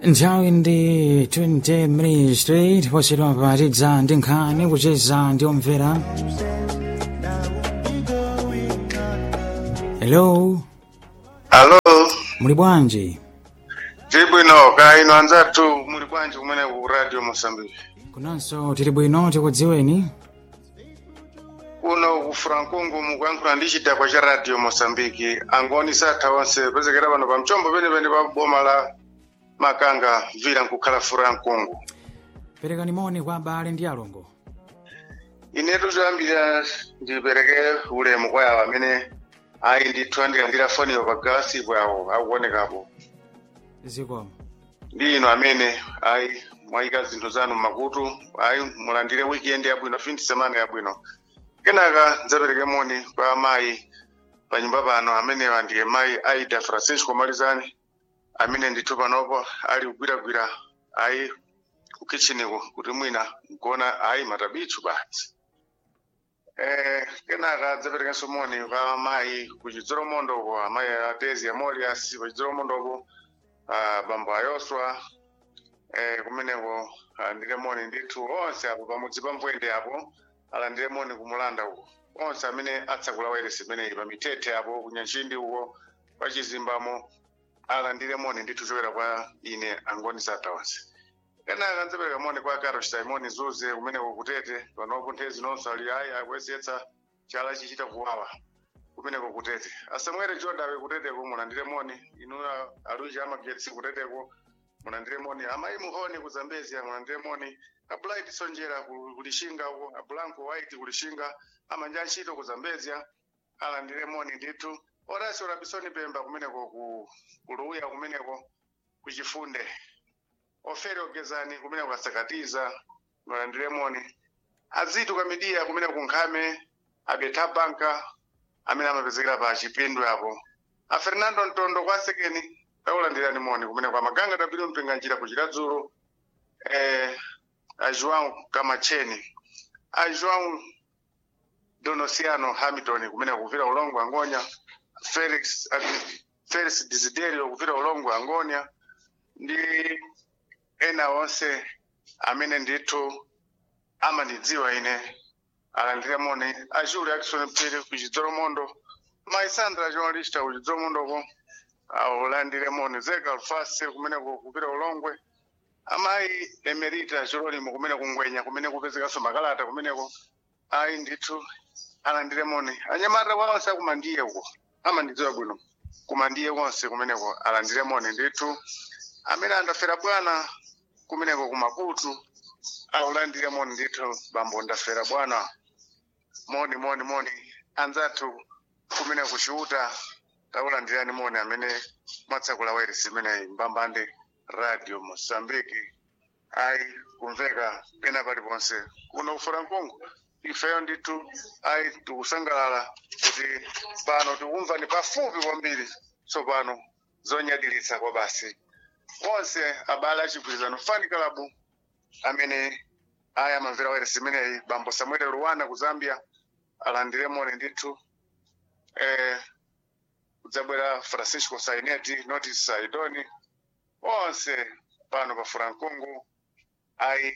nthawi ndi 20 minutes straight posedwa patidza ndi nkhani kucheza ndi omvera hello alo muli bwanji tili bwino kaya ino anzathu muli bwanji kumene ku radio mosambiki kunonso tili bwino tikudziweni kuno ku frankungu mukuyankhula ndi chidakwa cha radio mosambiki angoni satha onse pezekera pano pa mchombo penepene pa boma la makanga vira nkukhala frankungu perekani moni kwa abale ndi alongo inetu choyambira ndipereke ulemu kwa yawo amene ayi ndithu andilandira foniyo pa galasipo yawo akuonekapo zikomo ndi ino amene ayi mwayika zinthu zanu mmakutu ayi mulandire weekend yabwino fin semana yabwino kenaka ndidzapereke moni kwa amayi pa nyumba pano amenewa ndiye mayi aida francisco malizani amene ndithu panopo ali kugwiragwira ayi ku kitcheniko kuti mwina nkuona ayi matabichu basi eh kenaka ndidzaperekenso moni kwa amayi ku chidzolomondo ko amayi atezi amolias pa chidzolomondo ko ah, bambo ayoswa eh kumeneko alandire moni ndithu onse apo pamudzi pa mbwende apo alandire moni kumulanda uko onse amene atsakula wairesi imeneyi pa mithethe apo kunyanchindi uko pa chizimbamo alandire moni ndithu choyera kwa ine angoni satha onse kenaka ndzipereka moni kwa karo simoni zuze kumeneko kutete panopo nthezi nonso ali ayi akuyesetsa chala chichita kuwawa kumeneko kutete asamwere jodawe kuteteko mulandire moni inu aluji amagetsi kuteteko mulandire moni amayi muhoni ku zambezia mulandire moni abulaiti sonjera ku- kulishinga uko abulanko white kulishinga amanja ntchito ku zambezia alandire moni ndithu orasi orabisoni pemba kumeneko ku kuluya kumeneko kuchifunde ofere ogezani kumeneko asakatiza mulandire moni azitu kamidiya kumeneko kunkhame abetha banka amene amapezekera pa chipindwe apo a fernando ntondo kwa sekeni taulandirani moni kumene kwa maganga tabiri mpinga njira kuchita dzulo eh, a joão kamacheni a joão donosiano hamilton kumene kuvira ulongo angonya felix ati- felix desiderio kuvira ulongo angonya ndi ena onse amene ndithu amandidziwa ine alandire moni a juli akison pere kuchidzolomondo maisandra journalista kuchidzolomondoko aulandire moni zeka alfase kumeneko kupita ulongwe amayi emerita chilolimo kumene kungwenya kumene kupezekanso makalata kumeneko ayi ndithu alandire moni anyamata onse akumandiye uko amandidziwa bwino kumandiye konse kumeneko alandire moni ndithu amene andafera bwana kumeneko kumaputu aulandire moni ndithu bambo ndafera bwana moni moni moni anzathu kumene kuchiuta taulandirani moni amene mwatsakula wairesi imeneyi mbambande radio mosambiki ayi kumveka pena paliponse kuno kufura mkungu ifeyo ndithu ayi tikusangalala kuti pano tikumva ni pafupi kwambiri tsopano zonyadilitsa kwa basi onse abale achigwirizano fani kalabu amene aya amamvera wairesi imeneyi bambo samuel ruwana ku zambia alandire moni ndithu eh, kudzabwera francisco saineti notis saidoni onse pano pa furankungu ayi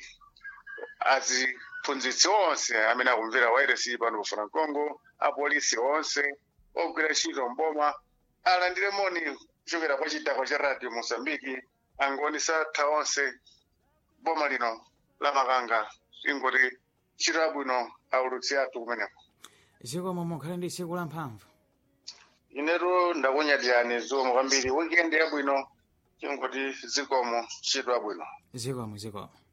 aziphunzitsi onse amene akumvera wairesi pano pa furankungu apolisi onse ogwira ntchito mboma alandire moni kuchokera kwa chidakwa cha radio mosambiki angoni satha onse boma lino la makanga ingoti ntchito yabwino aulutsi athu kumeneko zikomo mukhale ndi tsiku la mphamvu inetu ndakunyadirani zikomo kwambiri weekend yabwino ingoti zikomo ntchito yabwino zikomo zikomo